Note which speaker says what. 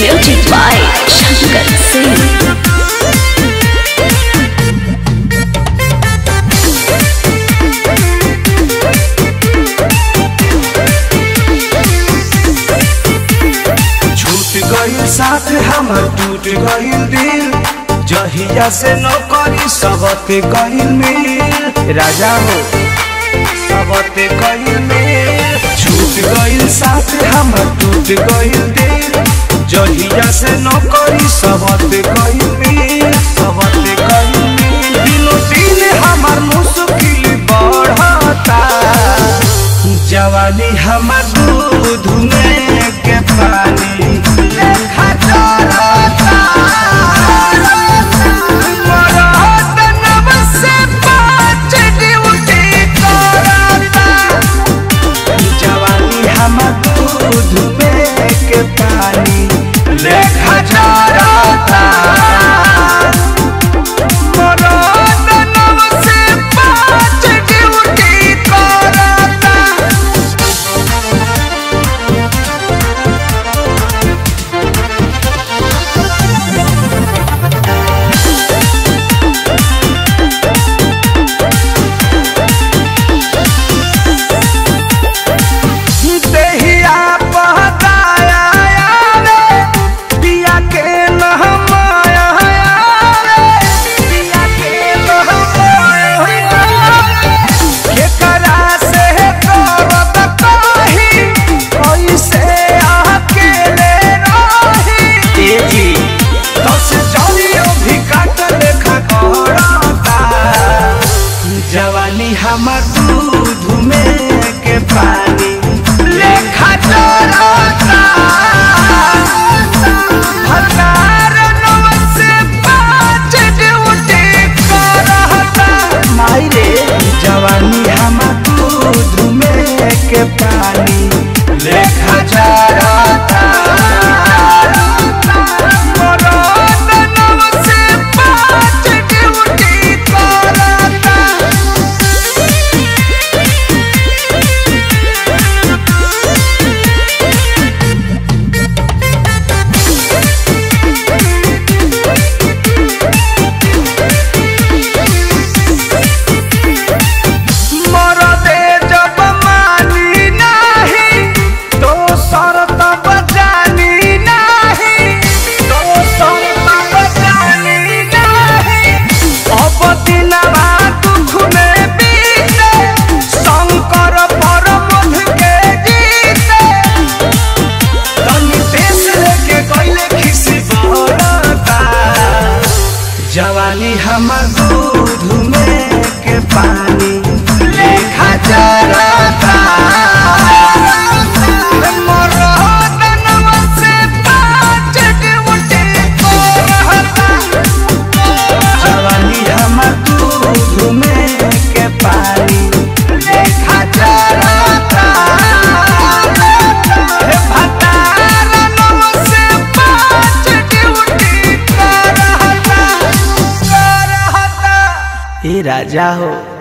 Speaker 1: Music by Shankar Singh.
Speaker 2: छूट गईल साथ हमर टूट गईल दिल जहिया से नौकरी सबते गईल मिल राजा हो सबते गईल मिल छूट गईल साथ हमर टूट गईल दिल जहिया से नौकरी सबते गईल मिल सबते गईल मिल दिनो दिन हमर मुश्किल बढ़ता जवानी हमर दूध में के पानी लेखा चढ़ता मरद नब से पाँच ड्यूटी करता जवानी हमर दूध में के पानी लेखा चढ़ता मरद नब से पाँच ड्यूटी करता देहिया बहताया रे पिया के नहमाया रे पिया के नहमाया केकरा से करत कही कैसे अकेले रही ए जी दस जलियो भी काट लेखा करता जवानी हमर दूध में के पानी लेखा चढ़ता हजार नौ से पाँच ड्यूटी करता माई रे जवानी हमर दूध में के पानी लेखा चढ़ता मरद नौ से पाँच ड्यूटी करता मरदे जब मानी नाही तो शरत बजानी नाही तो शरत बजानी नाही अब दिनवा दुख में बीते शंकर परमध के जीते तनी देश लेके गइले खिसी बरता जवानी हमर दूध में के पानी लेखा चढ़ता मरद नव से पाँच ड्यूटी करता जवानी हमर दूध में के पानी लेखा चढ़ता हे भतार नव से पाँच ड्यूटी करता करता ए राजा हो